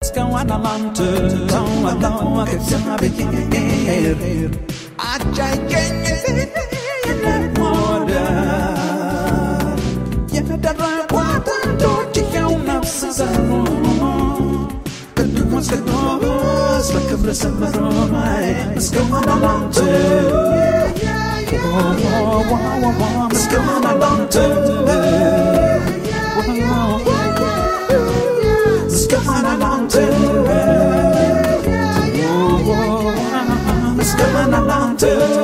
እስካሁን አላንተ ተዋለው ከእግዚአብሔር አጃይገኝ ወደ የደረቋት አንዶች ይኸው ነፍስ ዘሩ ቅዱስ ቅዱስ በክብር ሰመሮ እስካሁን አላንተ እስካሁን አላንተ እስካሁን አላንተ እስካሁን አላንተ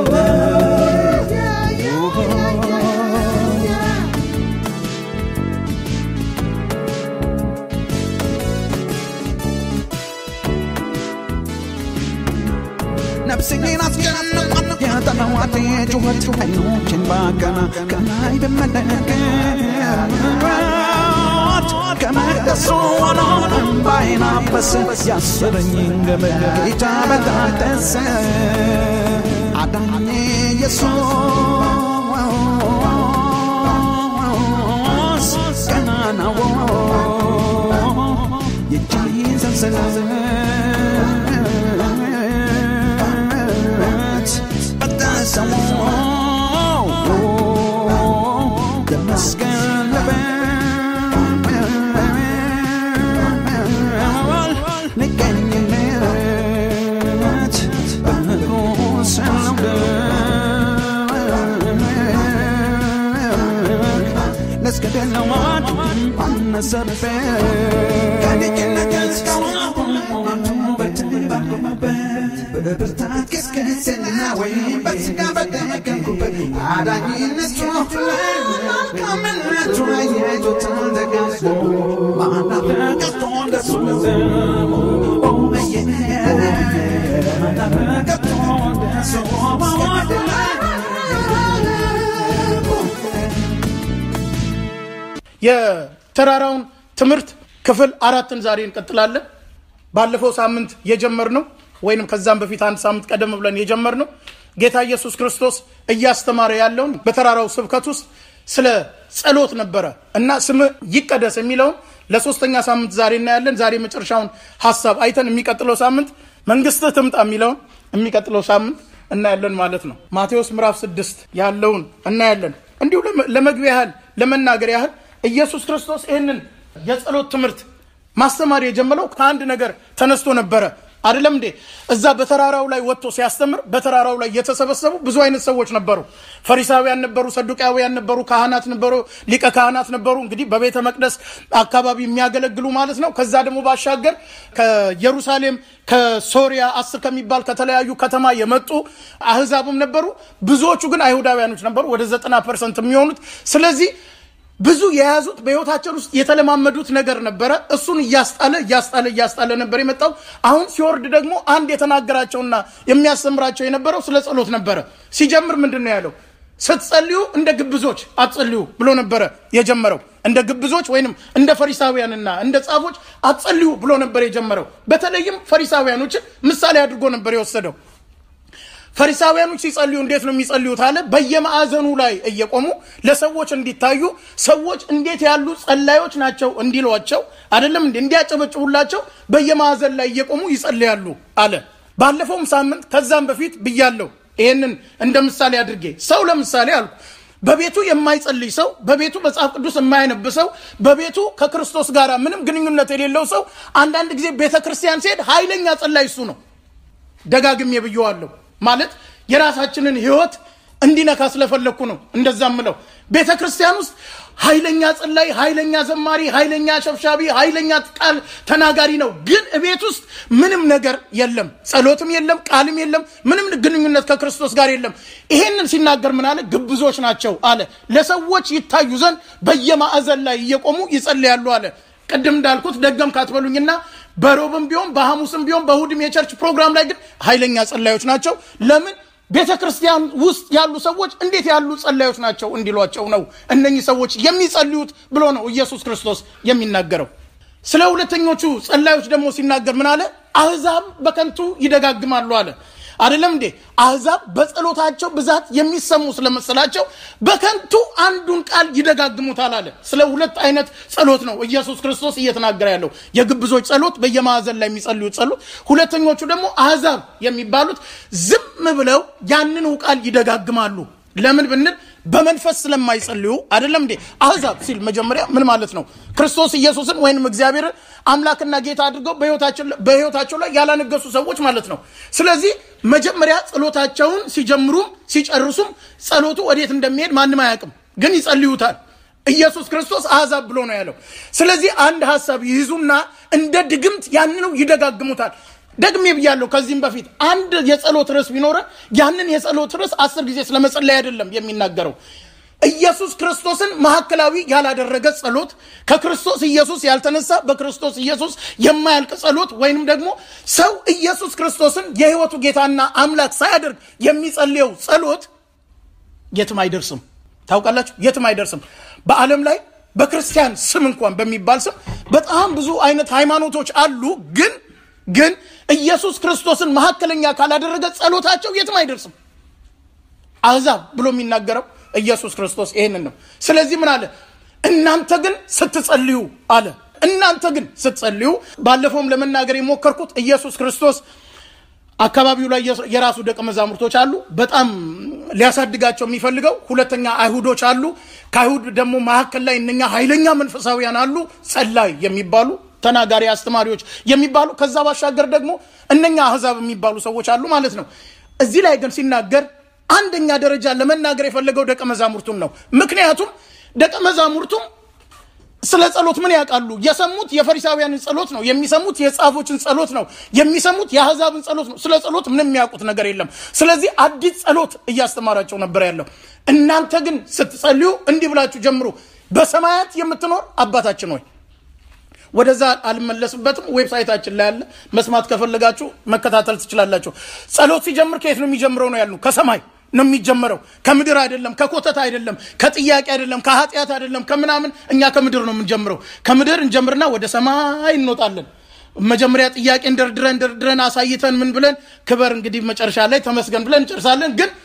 ነፍሴን አስጨነቋት የጠላዋቴ ጩኸት አይኖችን ባቀና ከላይ ብመለከት ከመቅደሱ ሆኖ እምባዬን አበሰ ያሰረኝን ገመድ ጌታ በጣጠሰ አዳኜ ኢየሱስ ገናናው የእጅህን ሰንሰለት በጠሰው ተመስገን ልበል ልገኝለት በንጉሥ ልውደቅ ለስገደለዋት አነሰበት ከልጅነት እስካሁን በብርታት ገስገስና ወይም በስጋ በደቀንኩበት አዳኝነቱ መልካምነቱ አየቶ ተደጋግፎ ማናት ቀርቶ እንደሱ ቀርቶ እንደሱ የተራራውን ትምህርት ክፍል አራትን ዛሬ እንቀጥላለን። ባለፈው ሳምንት የጀመርነው ወይንም ከዛም በፊት አንድ ሳምንት ቀደም ብለን የጀመርነው ጌታ ኢየሱስ ክርስቶስ እያስተማረ ያለውን በተራራው ስብከት ውስጥ ስለ ጸሎት ነበረ እና ስምህ ይቀደስ የሚለውን ለሶስተኛ ሳምንት ዛሬ እናያለን። ዛሬ መጨረሻውን ሀሳብ አይተን የሚቀጥለው ሳምንት መንግስትህ ትምጣ የሚለውን የሚቀጥለው ሳምንት እናያለን ማለት ነው። ማቴዎስ ምዕራፍ ስድስት ያለውን እናያለን። እንዲሁ ለመግቢያ ያህል ለመናገር ያህል ኢየሱስ ክርስቶስ ይህንን የጸሎት ትምህርት ማስተማር የጀመረው ከአንድ ነገር ተነስቶ ነበረ። አይደለም እንዴ? እዛ በተራራው ላይ ወጥቶ ሲያስተምር በተራራው ላይ የተሰበሰቡ ብዙ አይነት ሰዎች ነበሩ። ፈሪሳውያን ነበሩ፣ ሰዱቃውያን ነበሩ፣ ካህናት ነበሩ፣ ሊቀ ካህናት ነበሩ። እንግዲህ በቤተ መቅደስ አካባቢ የሚያገለግሉ ማለት ነው። ከዛ ደግሞ ባሻገር ከኢየሩሳሌም ከሶሪያ አስር ከሚባል ከተለያዩ ከተማ የመጡ አህዛብም ነበሩ። ብዙዎቹ ግን አይሁዳውያኖች ነበሩ፣ ወደ ዘጠና ፐርሰንት የሚሆኑት ስለዚህ ብዙ የያዙት በህይወታቸው ውስጥ የተለማመዱት ነገር ነበረ። እሱን እያስጣለ እያስጣለ እያስጣለ ነበር የመጣው። አሁን ሲወርድ ደግሞ አንድ የተናገራቸውና የሚያስተምራቸው የነበረው ስለ ጸሎት ነበረ። ሲጀምር ምንድን ነው ያለው? ስትጸልዩ እንደ ግብዞች አትጸልዩ ብሎ ነበረ የጀመረው። እንደ ግብዞች ወይንም እንደ ፈሪሳውያንና እንደ ጻፎች አትጸልዩ ብሎ ነበር የጀመረው። በተለይም ፈሪሳውያኖችን ምሳሌ አድርጎ ነበር የወሰደው። ፈሪሳውያኖች ሲጸልዩ እንዴት ነው የሚጸልዩት አለ። በየማዕዘኑ ላይ እየቆሙ ለሰዎች እንዲታዩ ሰዎች እንዴት ያሉ ጸላዮች ናቸው እንዲሏቸው አይደለም እንዲ እንዲያጨበጭቡላቸው በየማዕዘን ላይ እየቆሙ ይጸልያሉ አለ። ባለፈውም ሳምንት ከዛም በፊት ብያለሁ። ይህንን እንደ ምሳሌ አድርጌ ሰው ለምሳሌ አልኩ በቤቱ የማይጸልይ ሰው፣ በቤቱ መጽሐፍ ቅዱስ የማያነብ ሰው፣ በቤቱ ከክርስቶስ ጋር ምንም ግንኙነት የሌለው ሰው አንዳንድ ጊዜ ቤተ ክርስቲያን ሲሄድ ኃይለኛ ጸላይ እሱ ነው። ደጋግሜ ብየዋለሁ። ማለት የራሳችንን ህይወት እንዲነካ ስለፈለግኩ ነው እንደዛ ምለው። ቤተ ክርስቲያን ውስጥ ኃይለኛ ጸላይ፣ ኃይለኛ ዘማሪ፣ ኃይለኛ ሸብሻቢ፣ ኃይለኛ ቃል ተናጋሪ ነው። ግን እቤት ውስጥ ምንም ነገር የለም፣ ጸሎትም የለም፣ ቃልም የለም፣ ምንም ግንኙነት ከክርስቶስ ጋር የለም። ይሄንን ሲናገር ምን አለ? ግብዞች ናቸው አለ። ለሰዎች ይታዩ ዘንድ በየማዕዘን ላይ እየቆሙ ይጸልያሉ አለ። ቅድም እንዳልኩት ደገም ካትበሉኝና በሮብም ቢሆን በሐሙስም ቢሆን በእሁድም የቸርች ፕሮግራም ላይ ግን ኃይለኛ ጸላዮች ናቸው። ለምን ቤተ ክርስቲያን ውስጥ ያሉ ሰዎች እንዴት ያሉ ጸላዮች ናቸው እንዲሏቸው ነው እነኚህ ሰዎች የሚጸልዩት ብሎ ነው ኢየሱስ ክርስቶስ የሚናገረው። ስለ ሁለተኞቹ ጸላዮች ደግሞ ሲናገር ምን አለ? አሕዛብ በከንቱ ይደጋግማሉ አለ። አይደለም እንዴ? አሕዛብ በጸሎታቸው ብዛት የሚሰሙ ስለመሰላቸው በከንቱ አንዱን ቃል ይደጋግሙታል አለ። ስለ ሁለት አይነት ጸሎት ነው ኢየሱስ ክርስቶስ እየተናገረ ያለው። የግብዞች ጸሎት፣ በየማዕዘን ላይ የሚጸልዩት ጸሎት። ሁለተኞቹ ደግሞ አሕዛብ የሚባሉት ዝም ብለው ያንኑ ቃል ይደጋግማሉ። ለምን ብንል በመንፈስ ስለማይጸልዩ አይደለም እንዴ? አሕዛብ ሲል መጀመሪያ ምን ማለት ነው? ክርስቶስ ኢየሱስን ወይንም እግዚአብሔርን አምላክና ጌታ አድርገው በሕይወታቸው ላይ ያላነገሱ ሰዎች ማለት ነው። ስለዚህ መጀመሪያ ጸሎታቸውን ሲጀምሩም ሲጨርሱም ጸሎቱ ወዴት እንደሚሄድ ማንም አያውቅም፣ ግን ይጸልዩታል። ኢየሱስ ክርስቶስ አሕዛብ ብሎ ነው ያለው። ስለዚህ አንድ ሀሳብ ይይዙና እንደ ድግምት ያንኑ ይደጋግሙታል። ደግሜ ብያለሁ ከዚህም በፊት አንድ የጸሎት ርዕስ ቢኖረን ያንን የጸሎት ርዕስ አስር ጊዜ ስለመጸለይ አይደለም የሚናገረው። ኢየሱስ ክርስቶስን ማዕከላዊ ያላደረገ ጸሎት፣ ከክርስቶስ ኢየሱስ ያልተነሳ በክርስቶስ ኢየሱስ የማያልቅ ጸሎት፣ ወይንም ደግሞ ሰው ኢየሱስ ክርስቶስን የሕይወቱ ጌታና አምላክ ሳያደርግ የሚጸልየው ጸሎት የትም አይደርስም። ታውቃላችሁ፣ የትም አይደርስም። በዓለም ላይ በክርስቲያን ስም እንኳን በሚባል ስም በጣም ብዙ አይነት ሃይማኖቶች አሉ ግን ግን ኢየሱስ ክርስቶስን መካከለኛ ካላደረገ ጸሎታቸው የትም አይደርስም። አሕዛብ ብሎ የሚናገረው ኢየሱስ ክርስቶስ ይሄንን ነው። ስለዚህ ምን አለ? እናንተ ግን ስትጸልዩ አለ። እናንተ ግን ስትጸልዩ፣ ባለፈውም ለመናገር የሞከርኩት ኢየሱስ ክርስቶስ አካባቢው ላይ የራሱ ደቀ መዛሙርቶች አሉ። በጣም ሊያሳድጋቸው የሚፈልገው ሁለተኛ አይሁዶች አሉ። ከአይሁድ ደግሞ መካከል ላይ እነኛ ኃይለኛ መንፈሳዊያን አሉ፣ ጸላይ የሚባሉ ተናጋሪ አስተማሪዎች የሚባሉ ከዛ ባሻገር ደግሞ እነኛ አሕዛብ የሚባሉ ሰዎች አሉ ማለት ነው። እዚህ ላይ ግን ሲናገር አንደኛ ደረጃ ለመናገር የፈለገው ደቀ መዛሙርቱን ነው። ምክንያቱም ደቀ መዛሙርቱም ስለ ጸሎት ምን ያውቃሉ? የሰሙት የፈሪሳውያንን ጸሎት ነው የሚሰሙት፣ የጻፎችን ጸሎት ነው የሚሰሙት፣ የአሕዛብን ጸሎት ነው። ስለ ጸሎት ምንም የሚያውቁት ነገር የለም። ስለዚህ አዲስ ጸሎት እያስተማራቸው ነበር ያለው። እናንተ ግን ስትጸልዩ እንዲህ ብላችሁ ጀምሩ፣ በሰማያት የምትኖር አባታችን ሆይ ወደዛ አልመለስበትም። ዌብሳይታችን ላይ ያለ መስማት ከፈለጋችሁ መከታተል ትችላላችሁ። ጸሎት ሲጀምር ከየት ነው የሚጀምረው ነው ያሉ። ከሰማይ ነው የሚጀምረው፣ ከምድር አይደለም፣ ከኮተት አይደለም፣ ከጥያቄ አይደለም፣ ከኃጢአት አይደለም፣ ከምናምን። እኛ ከምድር ነው የምንጀምረው። ከምድር እንጀምርና ወደ ሰማይ እንወጣለን። መጀመሪያ ጥያቄ እንደርድረን ደርድረን አሳይተን ምን ብለን ክበር እንግዲህ መጨረሻ ላይ ተመስገን ብለን እንጨርሳለን። ግን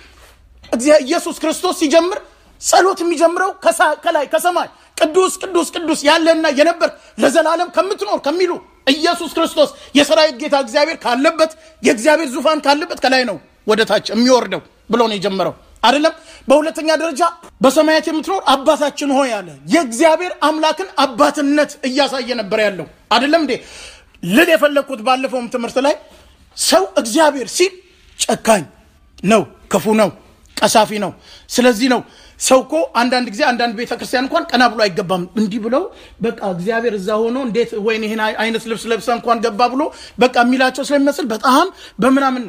ኢየሱስ ክርስቶስ ሲጀምር ጸሎት የሚጀምረው ከላይ ከሰማይ ቅዱስ ቅዱስ ቅዱስ ያለና የነበር ለዘላለም ከምትኖር ከሚሉ ኢየሱስ ክርስቶስ የሰራዊት ጌታ እግዚአብሔር ካለበት የእግዚአብሔር ዙፋን ካለበት ከላይ ነው ወደ ታች የሚወርደው ብሎ ነው የጀመረው አይደለም። በሁለተኛ ደረጃ በሰማያት የምትኖር አባታችን ሆይ አለ። የእግዚአብሔር አምላክን አባትነት እያሳየ ነበር ያለው አይደለም እንዴ? ልል የፈለግኩት ባለፈውም ትምህርት ላይ ሰው እግዚአብሔር ሲል ጨካኝ ነው፣ ክፉ ነው፣ ቀሳፊ ነው። ስለዚህ ነው ሰው እኮ አንዳንድ ጊዜ አንዳንድ ቤተ ክርስቲያን እንኳን ቀና ብሎ አይገባም። እንዲህ ብለው በቃ እግዚአብሔር እዛ ሆኖ እንዴት ወይን ይህን አይነት ልብስ ለብሰ እንኳን ገባ ብሎ በቃ የሚላቸው ስለሚመስል በጣም በምናምን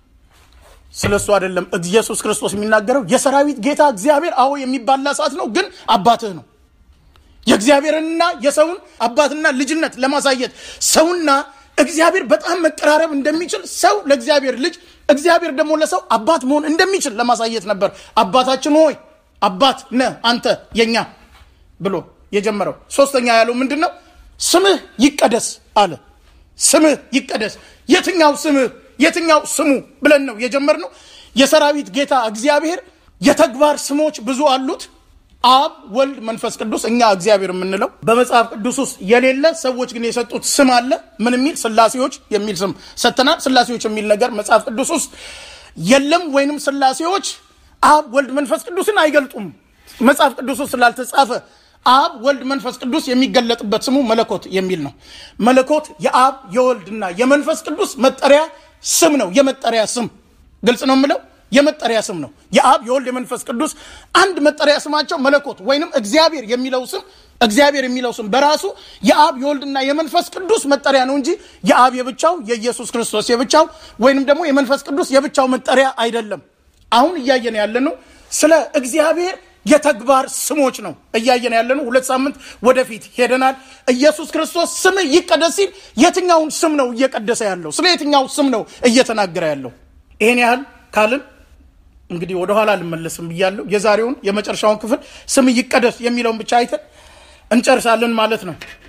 ስለ እሱ አይደለም ኢየሱስ ክርስቶስ የሚናገረው። የሰራዊት ጌታ እግዚአብሔር አዎ የሚባላ እሳት ነው፣ ግን አባትህ ነው። የእግዚአብሔርንና የሰውን አባትና ልጅነት ለማሳየት ሰውና እግዚአብሔር በጣም መቀራረብ እንደሚችል ሰው ለእግዚአብሔር ልጅ፣ እግዚአብሔር ደግሞ ለሰው አባት መሆን እንደሚችል ለማሳየት ነበር አባታችን ሆይ አባት ነህ አንተ የኛ ብሎ የጀመረው። ሶስተኛ ያለው ምንድን ነው? ስምህ ይቀደስ አለ። ስምህ ይቀደስ። የትኛው ስምህ የትኛው ስሙ ብለን ነው የጀመርነው። የሰራዊት ጌታ እግዚአብሔር የተግባር ስሞች ብዙ አሉት። አብ፣ ወልድ፣ መንፈስ ቅዱስ እኛ እግዚአብሔር የምንለው በመጽሐፍ ቅዱስ ውስጥ የሌለ ሰዎች ግን የሰጡት ስም አለ። ምን የሚል ስላሴዎች የሚል ስም ሰጥተናል። ስላሴዎች የሚል ነገር መጽሐፍ ቅዱስ ውስጥ የለም። ወይንም ስላሴዎች አብ ወልድ መንፈስ ቅዱስን አይገልጡም። መጽሐፍ ቅዱስ ውስጥ ስላልተጻፈ አብ ወልድ መንፈስ ቅዱስ የሚገለጥበት ስሙ መለኮት የሚል ነው። መለኮት የአብ የወልድና የመንፈስ ቅዱስ መጠሪያ ስም ነው። የመጠሪያ ስም ግልጽ ነው የምለው የመጠሪያ ስም ነው። የአብ የወልድ የመንፈስ ቅዱስ አንድ መጠሪያ ስማቸው መለኮት ወይንም እግዚአብሔር የሚለው ስም እግዚአብሔር የሚለው ስም በራሱ የአብ የወልድና የመንፈስ ቅዱስ መጠሪያ ነው እንጂ የአብ የብቻው የኢየሱስ ክርስቶስ የብቻው ወይንም ደግሞ የመንፈስ ቅዱስ የብቻው መጠሪያ አይደለም። አሁን እያየን ያለነው ስለ እግዚአብሔር የተግባር ስሞች ነው እያየን ያለነው። ሁለት ሳምንት ወደፊት ሄደናል። ኢየሱስ ክርስቶስ ስም ይቀደስ ሲል የትኛውን ስም ነው እየቀደሰ ያለው? ስለ የትኛው ስም ነው እየተናገረ ያለው? ይሄን ያህል ካልን እንግዲህ ወደኋላ አልመለስም ብያለሁ። የዛሬውን የመጨረሻውን ክፍል ስም ይቀደስ የሚለውን ብቻ አይተን እንጨርሳለን ማለት ነው።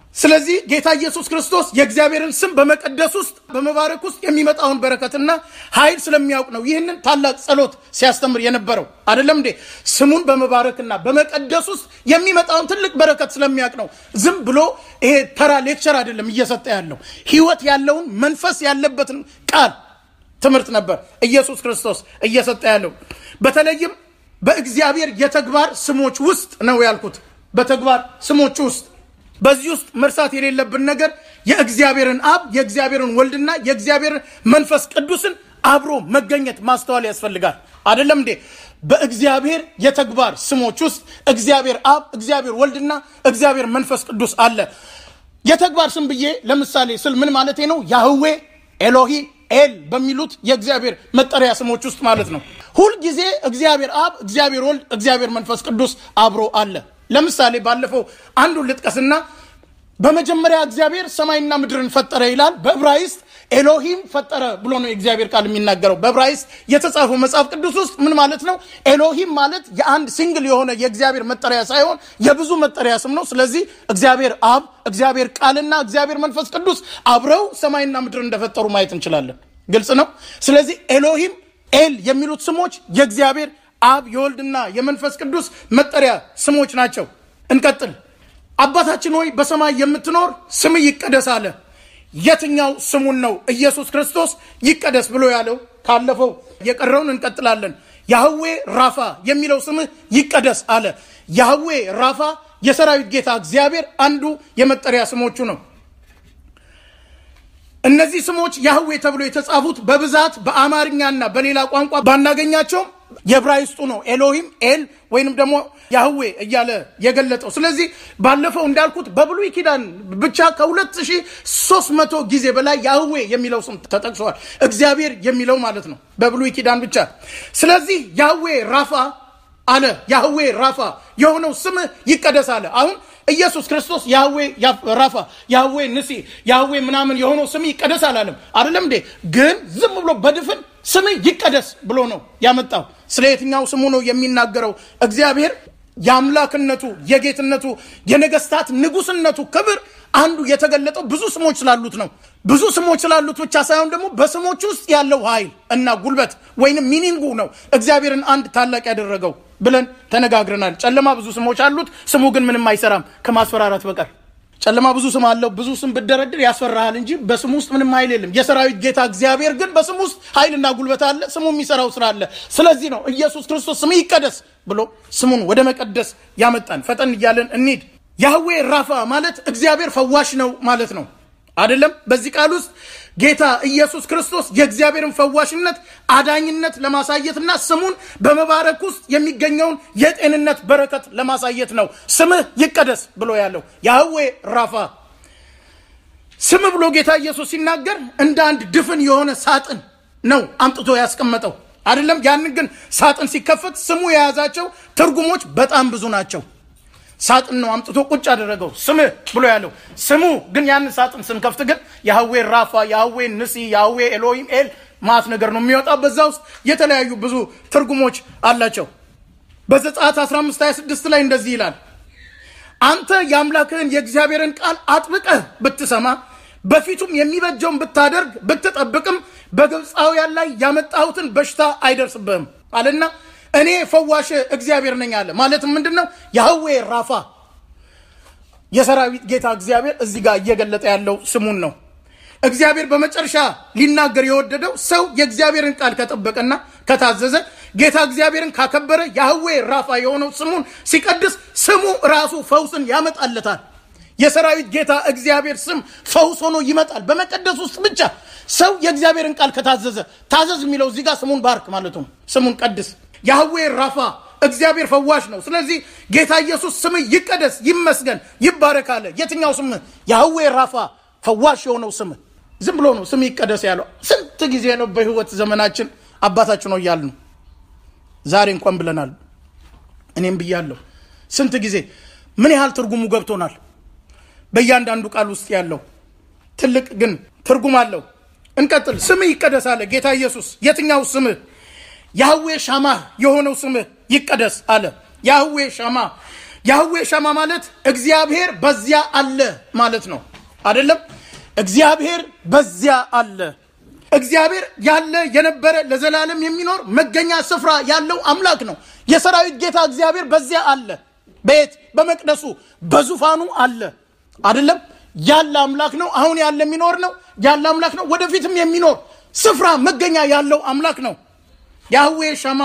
ስለዚህ ጌታ ኢየሱስ ክርስቶስ የእግዚአብሔርን ስም በመቀደስ ውስጥ በመባረክ ውስጥ የሚመጣውን በረከትና ኃይል ስለሚያውቅ ነው ይህንን ታላቅ ጸሎት ሲያስተምር የነበረው አይደለም እንዴ? ስሙን በመባረክና በመቀደስ ውስጥ የሚመጣውን ትልቅ በረከት ስለሚያውቅ ነው። ዝም ብሎ ይሄ ተራ ሌክቸር አይደለም እየሰጠ ያለው ሕይወት ያለውን መንፈስ ያለበትን ቃል ትምህርት ነበር ኢየሱስ ክርስቶስ እየሰጠ ያለው። በተለይም በእግዚአብሔር የተግባር ስሞች ውስጥ ነው ያልኩት። በተግባር ስሞች ውስጥ በዚህ ውስጥ መርሳት የሌለብን ነገር የእግዚአብሔርን አብ የእግዚአብሔርን ወልድና የእግዚአብሔርን መንፈስ ቅዱስን አብሮ መገኘት ማስተዋል ያስፈልጋል። አይደለም እንዴ? በእግዚአብሔር የተግባር ስሞች ውስጥ እግዚአብሔር አብ፣ እግዚአብሔር ወልድና እግዚአብሔር መንፈስ ቅዱስ አለ። የተግባር ስም ብዬ ለምሳሌ ስል ምን ማለቴ ነው? ያህዌ፣ ኤሎሂ፣ ኤል በሚሉት የእግዚአብሔር መጠሪያ ስሞች ውስጥ ማለት ነው። ሁልጊዜ እግዚአብሔር አብ፣ እግዚአብሔር ወልድ፣ እግዚአብሔር መንፈስ ቅዱስ አብሮ አለ። ለምሳሌ ባለፈው አንዱን ልጥቀስና በመጀመሪያ እግዚአብሔር ሰማይና ምድርን ፈጠረ ይላል። በዕብራይስጥ ኤሎሂም ፈጠረ ብሎ ነው የእግዚአብሔር ቃል የሚናገረው። በዕብራይስጥ የተጻፈው መጽሐፍ ቅዱስ ውስጥ ምን ማለት ነው? ኤሎሂም ማለት የአንድ ሲንግል የሆነ የእግዚአብሔር መጠሪያ ሳይሆን የብዙ መጠሪያ ስም ነው። ስለዚህ እግዚአብሔር አብ፣ እግዚአብሔር ቃልና እግዚአብሔር መንፈስ ቅዱስ አብረው ሰማይና ምድር እንደፈጠሩ ማየት እንችላለን። ግልጽ ነው። ስለዚህ ኤሎሂም፣ ኤል የሚሉት ስሞች የእግዚአብሔር አብ የወልድና የመንፈስ ቅዱስ መጠሪያ ስሞች ናቸው። እንቀጥል። አባታችን ሆይ በሰማይ የምትኖር ስምህ ይቀደስ አለ። የትኛው ስሙን ነው ኢየሱስ ክርስቶስ ይቀደስ ብሎ ያለው? ካለፈው የቀረውን እንቀጥላለን። ያህዌ ራፋ የሚለው ስምህ ይቀደስ አለ። ያህዌ ራፋ የሰራዊት ጌታ እግዚአብሔር አንዱ የመጠሪያ ስሞቹ ነው። እነዚህ ስሞች ያህዌ ተብሎ የተጻፉት በብዛት በአማርኛና በሌላ ቋንቋ ባናገኛቸውም የዕብራይስጡ ነው ኤሎሂም ኤል ወይንም ደግሞ ያህዌ እያለ የገለጠው። ስለዚህ ባለፈው እንዳልኩት በብሉይ ኪዳን ብቻ ከ2300 ጊዜ በላይ ያህዌ የሚለው ስም ተጠቅሷል። እግዚአብሔር የሚለው ማለት ነው በብሉይ ኪዳን ብቻ። ስለዚህ ያህዌ ራፋ አለ። ያህዌ ራፋ የሆነው ስምህ ይቀደስ አለ። አሁን ኢየሱስ ክርስቶስ ያህዌ ራፋ፣ ያህዌ ንሲ፣ ያህዌ ምናምን የሆነው ስም ይቀደስ አላለም። አይደለም እንዴ? ግን ዝም ብሎ በድፍን ስም ይቀደስ ብሎ ነው ያመጣው። ስለ የትኛው ስሙ ነው የሚናገረው? እግዚአብሔር የአምላክነቱ የጌትነቱ የነገስታት ንጉስነቱ ክብር አንዱ የተገለጠው ብዙ ስሞች ስላሉት ነው። ብዙ ስሞች ስላሉት ብቻ ሳይሆን ደግሞ በስሞች ውስጥ ያለው ኃይል እና ጉልበት ወይንም ሚኒንጉ ነው እግዚአብሔርን አንድ ታላቅ ያደረገው ብለን ተነጋግረናል። ጨለማ ብዙ ስሞች አሉት፣ ስሙ ግን ምንም አይሰራም ከማስፈራራት በቀር። ጨለማ ብዙ ስም አለው። ብዙ ስም ብደረድር ያስፈራሃል እንጂ በስሙ ውስጥ ምንም ኃይል የለም። የሰራዊት ጌታ እግዚአብሔር ግን በስሙ ውስጥ ኃይልና ጉልበት አለ። ስሙ የሚሰራው ስራ አለ። ስለዚህ ነው ኢየሱስ ክርስቶስ ስም ይቀደስ ብሎ ስሙን ወደ መቀደስ ያመጣን። ፈጠን እያለን እንሂድ። ያህዌ ራፋ ማለት እግዚአብሔር ፈዋሽ ነው ማለት ነው አይደለም። በዚህ ቃል ውስጥ ጌታ ኢየሱስ ክርስቶስ የእግዚአብሔርን ፈዋሽነት አዳኝነት ለማሳየትና ስሙን በመባረክ ውስጥ የሚገኘውን የጤንነት በረከት ለማሳየት ነው ስምህ ይቀደስ ብሎ ያለው ያህዌ ራፋ። ስም ብሎ ጌታ ኢየሱስ ሲናገር እንደ አንድ ድፍን የሆነ ሳጥን ነው አምጥቶ ያስቀመጠው አይደለም። ያንን ግን ሳጥን ሲከፈት ስሙ የያዛቸው ትርጉሞች በጣም ብዙ ናቸው። ሳጥን ነው አምጥቶ ቁጭ አደረገው ስምህ ብሎ ያለው ስሙ ግን ያንን ሳጥን ስንከፍት ግን ያህዌ ራፋ፣ ያህዌ ንሲ፣ ያህዌ ኤሎሂም ኤል ማት ነገር ነው የሚወጣው። በዛ ውስጥ የተለያዩ ብዙ ትርጉሞች አላቸው። በዘጸአት 15 26 ላይ እንደዚህ ይላል፣ አንተ የአምላክህን የእግዚአብሔርን ቃል አጥብቀህ ብትሰማ በፊቱም የሚበጀውን ብታደርግ ብትጠብቅም በግብፃውያን ላይ ያመጣሁትን በሽታ አይደርስብህም አለና እኔ ፈዋሽ እግዚአብሔር ነኝ አለ። ማለትም ምንድን ነው? ያህዌ ራፋ የሰራዊት ጌታ እግዚአብሔር እዚህ ጋር እየገለጠ ያለው ስሙን ነው። እግዚአብሔር በመጨረሻ ሊናገር የወደደው ሰው የእግዚአብሔርን ቃል ከጠበቀና ከታዘዘ ጌታ እግዚአብሔርን ካከበረ ያህዌ ራፋ የሆነው ስሙን ሲቀድስ ስሙ ራሱ ፈውስን ያመጣለታል። የሰራዊት ጌታ እግዚአብሔር ስም ፈውስ ሆኖ ይመጣል። በመቀደስ ውስጥ ብቻ ሰው የእግዚአብሔርን ቃል ከታዘዘ ታዘዝ የሚለው እዚህ ጋር ስሙን ባርክ ማለቱ ነው። ስሙን ቀድስ ያህዌ ራፋ እግዚአብሔር ፈዋሽ ነው። ስለዚህ ጌታ ኢየሱስ ስም ይቀደስ፣ ይመስገን፣ ይባረክ አለ። የትኛው ስም? ያህዌ ራፋ ፈዋሽ የሆነው ስም። ዝም ብሎ ነው ስም ይቀደስ ያለው። ስንት ጊዜ ነው በህይወት ዘመናችን አባታችን ነው እያልን ነው። ዛሬ እንኳን ብለናል። እኔም ብያለሁ። ስንት ጊዜ ምን ያህል ትርጉሙ ገብቶናል። በእያንዳንዱ ቃል ውስጥ ያለው ትልቅ ግን ትርጉም አለው። እንቀጥል። ስምህ ይቀደስ አለ ጌታ ኢየሱስ። የትኛው ስምህ? ያህዌ ሻማ የሆነው ስምህ ይቀደስ አለ። ያህዌ ሻማ ያህዌ ሻማ ማለት እግዚአብሔር በዚያ አለ ማለት ነው አይደለም እግዚአብሔር በዚያ አለ እግዚአብሔር ያለ የነበረ ለዘላለም የሚኖር መገኛ ስፍራ ያለው አምላክ ነው የሰራዊት ጌታ እግዚአብሔር በዚያ አለ በየት በመቅደሱ በዙፋኑ አለ አይደለም ያለ አምላክ ነው አሁን ያለ የሚኖር ነው ያለ አምላክ ነው ወደፊትም የሚኖር ስፍራ መገኛ ያለው አምላክ ነው ያህዌ ሻማ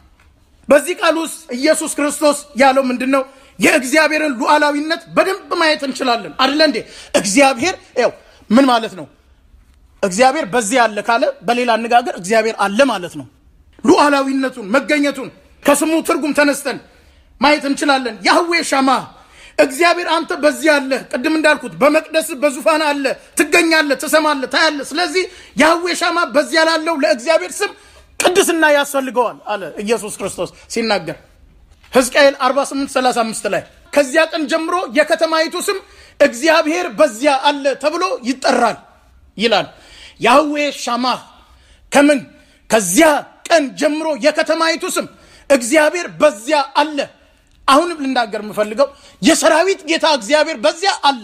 በዚህ ቃል ውስጥ ኢየሱስ ክርስቶስ ያለው ምንድን ነው የእግዚአብሔርን ሉዓላዊነት በደንብ ማየት እንችላለን አደለ እንዴ እግዚአብሔር ው ምን ማለት ነው እግዚአብሔር በዚህ አለ ካለ በሌላ አነጋገር እግዚአብሔር አለ ማለት ነው ሉዓላዊነቱን መገኘቱን ከስሙ ትርጉም ተነስተን ማየት እንችላለን ያህዌ ሻማ እግዚአብሔር አንተ በዚህ አለ ቅድም እንዳልኩት በመቅደስ በዙፋን አለ ትገኛለ ትሰማለ ታያለ ስለዚህ ያህዌ ሻማ በዚያ ላለው ለእግዚአብሔር ስም ቅድስና ያስፈልገዋል አለ ኢየሱስ ክርስቶስ ሲናገር ሕዝቅኤል 48 35 ላይ ከዚያ ቀን ጀምሮ የከተማይቱ ስም እግዚአብሔር በዚያ አለ ተብሎ ይጠራል ይላል ያህዌ ሻማ ከምን ከዚያ ቀን ጀምሮ የከተማይቱ ስም እግዚአብሔር በዚያ አለ አሁንም ልናገር የምፈልገው የሰራዊት ጌታ እግዚአብሔር በዚያ አለ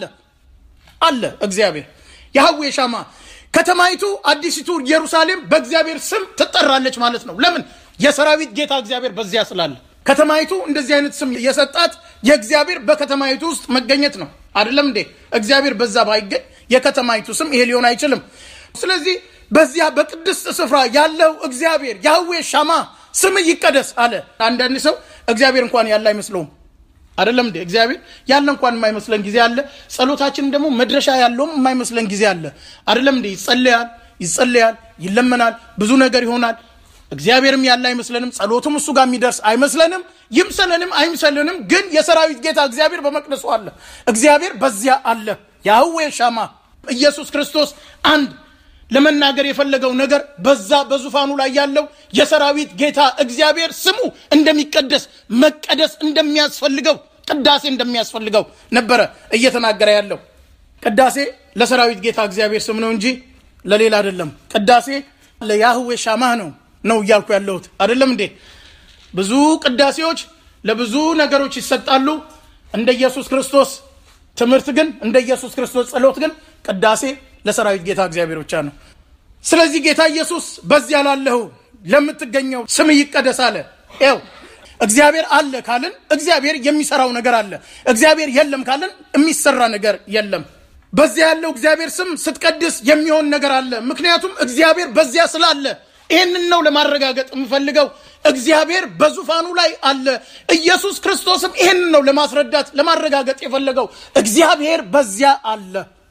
አለ እግዚአብሔር ያህዌ ሻማ ከተማይቱ አዲሲቱ ኢየሩሳሌም በእግዚአብሔር ስም ትጠራለች ማለት ነው ለምን የሰራዊት ጌታ እግዚአብሔር በዚያ ስላለ ከተማይቱ እንደዚህ አይነት ስም የሰጣት የእግዚአብሔር በከተማይቱ ውስጥ መገኘት ነው አይደለም እንዴ እግዚአብሔር በዛ ባይገኝ የከተማይቱ ስም ይሄ ሊሆን አይችልም ስለዚህ በዚያ በቅድስት ስፍራ ያለው እግዚአብሔር ያህዌ ሻማ ስም ይቀደስ አለ አንዳንድ ሰው እግዚአብሔር እንኳን ያለ አይመስለውም አይደለም እንዴ እግዚአብሔር ያለ እንኳን የማይመስለን ጊዜ አለ ጸሎታችን ደግሞ መድረሻ ያለውም የማይመስለን ጊዜ አለ አይደለም እንዴ ይጸለያል ይጸለያል ይለመናል ብዙ ነገር ይሆናል እግዚአብሔርም ያለ አይመስለንም ጸሎቱም እሱ ጋር የሚደርስ አይመስለንም ይምሰለንም አይምሰልንም ግን የሰራዊት ጌታ እግዚአብሔር በመቅደሱ አለ እግዚአብሔር በዚያ አለ ያህዌ ሻማ ኢየሱስ ክርስቶስ አንድ ለመናገር የፈለገው ነገር በዛ በዙፋኑ ላይ ያለው የሰራዊት ጌታ እግዚአብሔር ስሙ እንደሚቀደስ መቀደስ እንደሚያስፈልገው ቅዳሴ እንደሚያስፈልገው ነበረ እየተናገረ ያለው ቅዳሴ ለሰራዊት ጌታ እግዚአብሔር ስም ነው እንጂ ለሌላ አይደለም ቅዳሴ ለያህዌ ሻማህ ነው ነው እያልኩ ያለሁት አይደለም እንዴ ብዙ ቅዳሴዎች ለብዙ ነገሮች ይሰጣሉ እንደ ኢየሱስ ክርስቶስ ትምህርት ግን እንደ ኢየሱስ ክርስቶስ ጸሎት ግን ቅዳሴ ለሰራዊት ጌታ እግዚአብሔር ብቻ ነው ስለዚህ ጌታ ኢየሱስ በዚያ ላለሁ ለምትገኘው ስም ይቀደስ አለ ው እግዚአብሔር አለ ካልን እግዚአብሔር የሚሰራው ነገር አለ እግዚአብሔር የለም ካልን የሚሰራ ነገር የለም በዚያ ያለው እግዚአብሔር ስም ስትቀድስ የሚሆን ነገር አለ ምክንያቱም እግዚአብሔር በዚያ ስላለ ይህንን ነው ለማረጋገጥ የምፈልገው እግዚአብሔር በዙፋኑ ላይ አለ ኢየሱስ ክርስቶስም ይህንን ነው ለማስረዳት ለማረጋገጥ የፈለገው እግዚአብሔር በዚያ አለ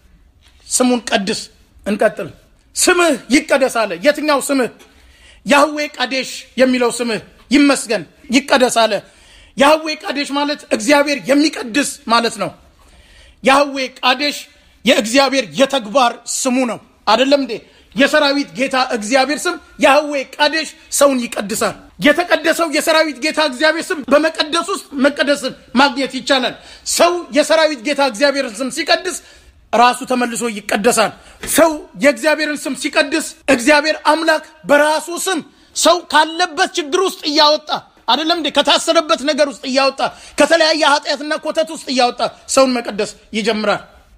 ስሙን ቀድስ እንቀጥል ስምህ ይቀደስ አለ የትኛው ስምህ ያህዌ ቃዴሽ የሚለው ስምህ ይመስገን ይቀደስ አለ ያህዌ ቃዴሽ ማለት እግዚአብሔር የሚቀድስ ማለት ነው ያህዌ ቃዴሽ የእግዚአብሔር የተግባር ስሙ ነው አደለም እንዴ የሰራዊት ጌታ እግዚአብሔር ስም ያህዌ ቃዴሽ ሰውን ይቀድሳል የተቀደሰው የሰራዊት ጌታ እግዚአብሔር ስም በመቀደስ ውስጥ መቀደስን ማግኘት ይቻላል ሰው የሰራዊት ጌታ እግዚአብሔርን ስም ሲቀድስ ራሱ ተመልሶ ይቀደሳል ሰው የእግዚአብሔርን ስም ሲቀድስ እግዚአብሔር አምላክ በራሱ ስም ሰው ካለበት ችግር ውስጥ እያወጣ አይደለም እንዴ ከታሰረበት ነገር ውስጥ እያወጣ ከተለያየ ኃጢአትና ኮተት ውስጥ እያወጣ ሰውን መቀደስ ይጀምራል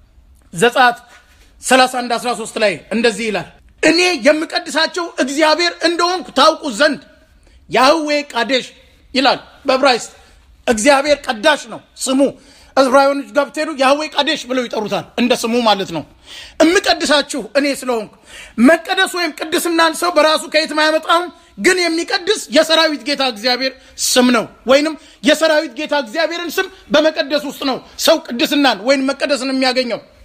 ዘጻት 31 13 ላይ እንደዚህ ይላል እኔ የምቀድሳቸው እግዚአብሔር እንደሆንኩ ታውቁ ዘንድ ያህዌ ቃዴሽ ይላል በብራይስጥ እግዚአብሔር ቀዳሽ ነው ስሙ ዕብራውያኖች ጋር ብትሄዱ ያህዌ ቃዴሽ ብለው ይጠሩታል እንደ ስሙ ማለት ነው እምቀድሳችሁ እኔ ስለሆንኩ መቀደስ ወይም ቅድስናን ሰው በራሱ ከየትም አያመጣውም ግን የሚቀድስ የሰራዊት ጌታ እግዚአብሔር ስም ነው ወይንም የሰራዊት ጌታ እግዚአብሔርን ስም በመቀደስ ውስጥ ነው ሰው ቅድስናን ወይም መቀደስን የሚያገኘው